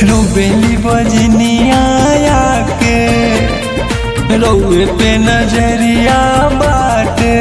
रोबेली बजनिया के रउए पे नजरिया बाटे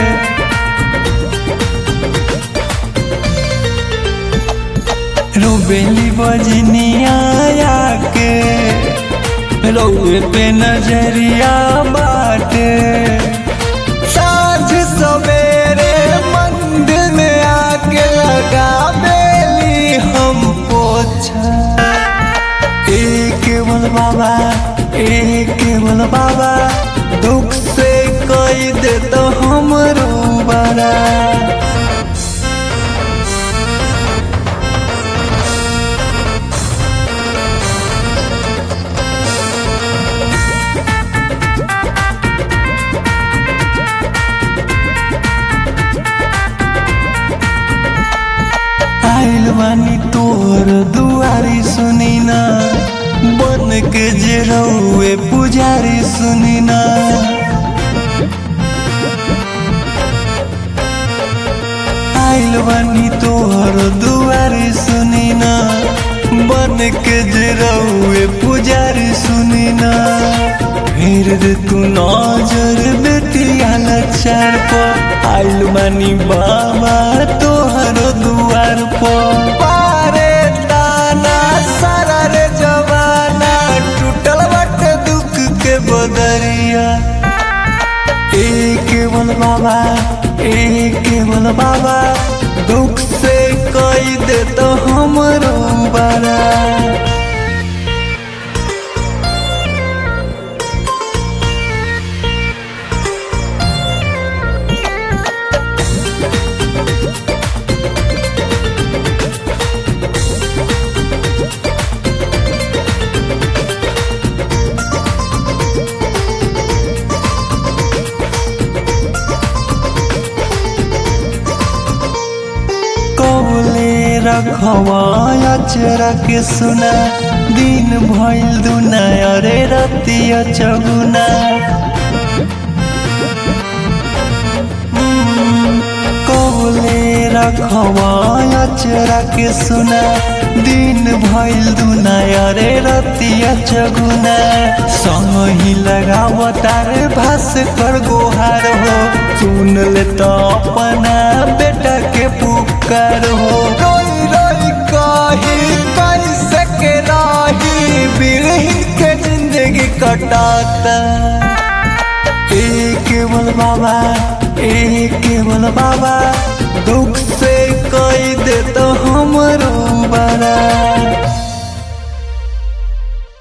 रोबेली बजनिया के रउए पे नजरिया बाटे साँझ सवेरे मंदिर में आके लगा बेली हम पोछा एक केवल बाबा एक केवल बाबा दुख से कई दे तो हमरो बड़ा आइल बानी तोर दुआरी सुनी ना बन के जे रउए पुजारी सुनी ना आइल बानी तोहर दुआरी सुनी ना बन के जे रउए पुजारी सुनी ना फिर दे तू नजर बेटिया लचार पर आइल बानी बाबा तोहर दुआर पर पारे दाना सारा रे जवाना टूटल बाटे दुख के बदरिया एक केवल बाबा एक केवल बाबा दुख से कई दे तो हमरो बड़ा कौले रखवा अचरा के सुना दिन भइल दुना अरे रतिया चगुना कौले रखवा अचरा के सुना दिन भइल दुना अरे रतिया चगुना संग ही लगाव तारे भास कर गोहार हो सुन ले तो अपना बेटा के पुकार हो रोई रोई कही कैसे के राही बिरहिन के जिंदगी कटाता एक केवल बाबा एक केवल बाबा दुख से कई दे तो हमरो बड़ा